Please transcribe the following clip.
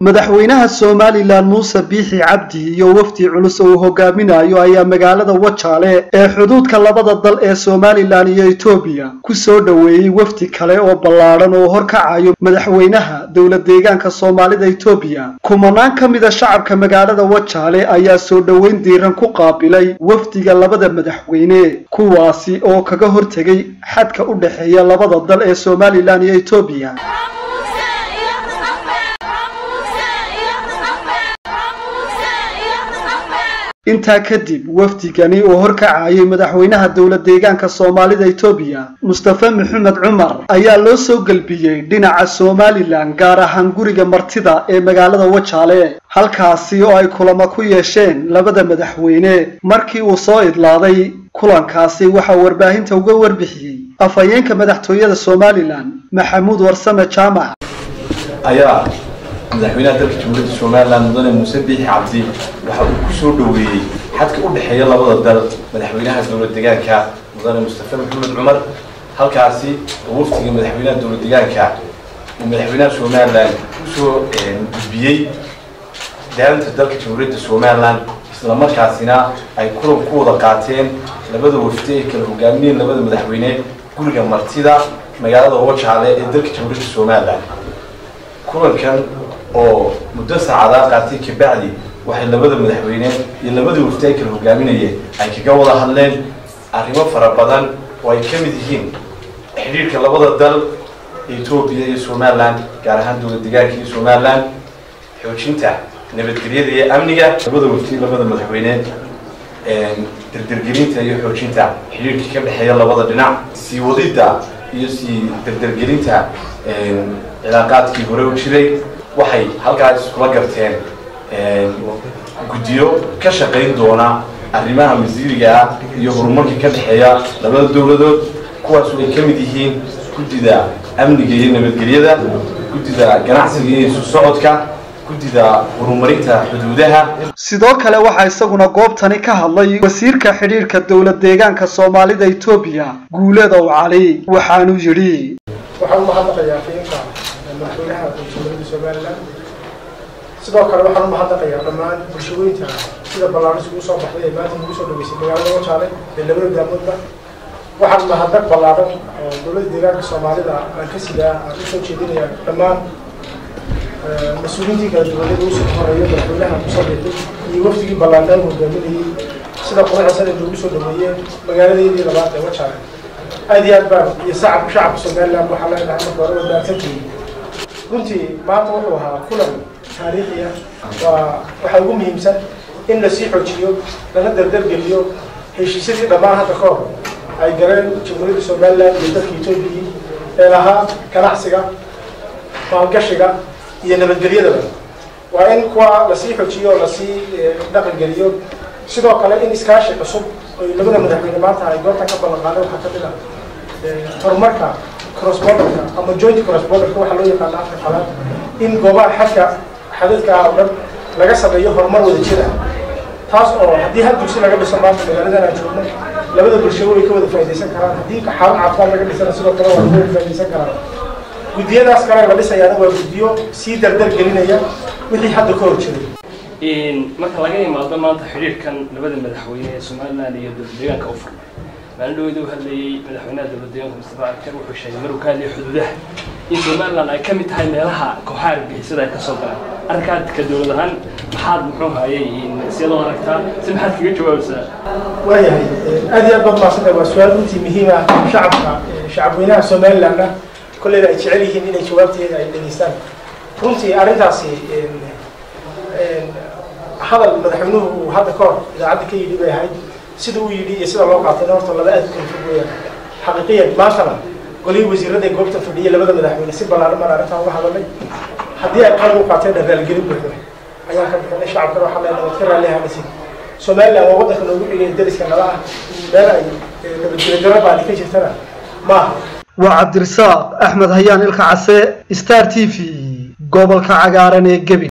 madaxweynaha somalilan muuse biixi cabdi iyo wafdi culus oo uu hogaaminayo ayaa magaalada wajaale ee xuduudka labada dal ee somalilan iyo etoobiya ku soo dhoweeyey wafdi kale oo ballaadhan oo horkacayo madaxweynaha dowlad deegaanka soomaalida etoobiya kumanaan ka mida shacabka magaalada wajaale ayaa soo dhoweyn diiran ku qaabilay wafdiga labada madaxweyne kuwaasi oo kaga hortegay xadka u dhexeeya labada dal ee somalilan iyo etoobiya intaa kadib wafdigani uu horkacayay madaxweynaha dowlad deegaanka soomaalida etoobiya mustafe maxamed cumar ayaa loo soo gelbiyey dhinaca somalilan gaar ahaan guriga martida ee magaalada wajaale halkaasi oo ay kulamo ku yeesheen labada madaxweyne markii uu soo idlaaday kulankaasi waxaa warbaahinta uga warbixiyey afhayeenka madaxtooyada somalilan maxamuud warsame jaamac ayaa madaxweynaha dalka jamhuuriyadda somalilan mudane muuse biixi cabdi waxa uu ku soo dhoweeyey xadka u dhexeeya labada dal madaxweynaha dowlad deegaanka mudane mustafe maxamed cumar halkaasi oo waftiga madaxweynaha dowlad deegaanka uu madaxweynaha somalilan usoo gudbiyey daalinta dalka jamhuuriyadda somalilan isla markaasina ay kulan ku wada qaateen labada wafdi ay kala hogaaminayeen labada madaxweyne guriga martida magaalada wajaale ee dalka jamhuuriyadda somalilan kulankan oo muddo saacadaa qaatay kabacdi waxay labada madaxweyne iyo labadii wafti ay kala hogaaminayeen ay kaga wada hadleen arrimo fara badan oo ay ka mid yihiin xidhiirka labada dal etoobiya iyo somalilan gaar ahaan dowlad deegaanka iyo somalilan xoojinta nabadgelyada iyo amniga labada wafti labada madaxweyne dardergelinta iyo xoojinta xidhiirka ka dhexeeya labada dhinac sii wadidda iyo sii dardergelinta cilaaqaadkii hore u jiray waxay halkaas iskula garteen guddiyo ka shaqayn doona arrimaha masiiriga ah iyo horumarka ka dhexeeya labada dowladood kuwaasu ay ka mid yihiin guddida amniga iyo nabadgelyada guddida ganacsiga iyo isu socodka guddida horumarinta xuduudaha sidoo kale waxaa isaguna goobtani ka hadlay wasiirka xidhiirka dowlad deegaanka soomaalida etoobiya guuleedow cali waxaanu yidhi waxaan u mahadnaqayaa fiinka madaxweynaha jamhuuriyadda somalilan sidoo kale waxaan u mahadnaqayaa dhammaan bulshaweynta sida ballaaris ugu soo baxday ee maanta ugu soo dhaweysay magaalada wajaale ee labada daamoodba waxaan mahadnaq ballaaran oo dowladda deegaanka soomaalida aan ka sidaa aan usoo jeedinayaa dhammaan mas-uuliyiintii kala duwaneed ugu soo horeeya madaxweynaha musabiqi iyo wafdigii ballaarnaan hogaaminayay sida quruxsan ay noogu soo dhaweeyeen magaaladeedii labaad ee wajaale aad iyo aad baan iyo sacab shacabka somaliland waxaa leenahay marka hore wadaagsantihiin runtii maanta wuxuu ahaa kulan taariikhi ah waa waxaa ugu muhiimsan in lasii xoojiyo lana dardargeliyo heshiisyadii dhammaan hadda ka hor ay galeen jamhuuriyadda somaliland iyo dalka etoobiya ee lahaa ganacsiga maalgashiga iyo nabadgelyadaba waa in kuwa lasii xoojiyo oo lasii dhaqangeliyo sidoo kale in iskaashi cusub oy labada madaxweyne maanta ay goobtan ka ballan qaadeen waxaa ka mid ah horumarka crossborderka ama joint crossborderka waxaa loo yaqaana afka qalaad in goobaha xadka xadadka ah oo dhan laga sameeyo horumar wada jira taas oo haddii hal dugsi laga dhiso maanta magaaladan aan joogno labada bulshado way ka wada faaidaysan karaan haddii xaalad caafimaad laga dhisana sidoo kale waa ka wada faaidaysan karaan guddiyadaas kale la dhisayaana waa guddiyo sii dardar gelinaya wixii hadda ka hor jiray marka laga imaado maanta xidhiirkan labada madaxweyne ee somalilan iyo dowlad deegaanka u furmay maalin dhaweyda u hadlayey madaxweynaha dowlad deegaanka mustafa akar wuxuu sheegay maruu ka hadlayay xuduudaha in somalilan ay ka mid tahay meelaha kooxaha argixisada ay kasoo galaan arrinkaad ka dowlad ahaan maxaad muxuu hayay siyadoo aragtaa si maxaad kaga jawaabaysaa waayahay aad iyo aad baad maasanta waa su-aal runtii muhiim ah shacabka shacabweynaha somalilandna kolleyba ay jecel yihiin inay jawaabteeda ay dhegeystaan runtii arrintaasi hadal madaxweynuhu uu hadda ka hor idaacadda ka yidhi bay ahayd sida uu yidhi iyo sida loo qaatayna horta laba aad u kala fog weeyaan xaqiiqiyan maantana golihii wasiirada ee goobta fadhiyay labada madaxweyne si ballaaran baan arrintan uga hadalnay haddii ay qalab u qaateen raalgelin buuxda ayaan ka bixinay shacabkana waxaa leenahay waad ka raalli ahanasin somaliland waa waddanka noogu xigay dariska nala ah meel ay nabadgelyo baadi ka jirtana maaha waa cabdirasaaq axmed hayaan ilka case star t v gobolka cagaaran ee gebi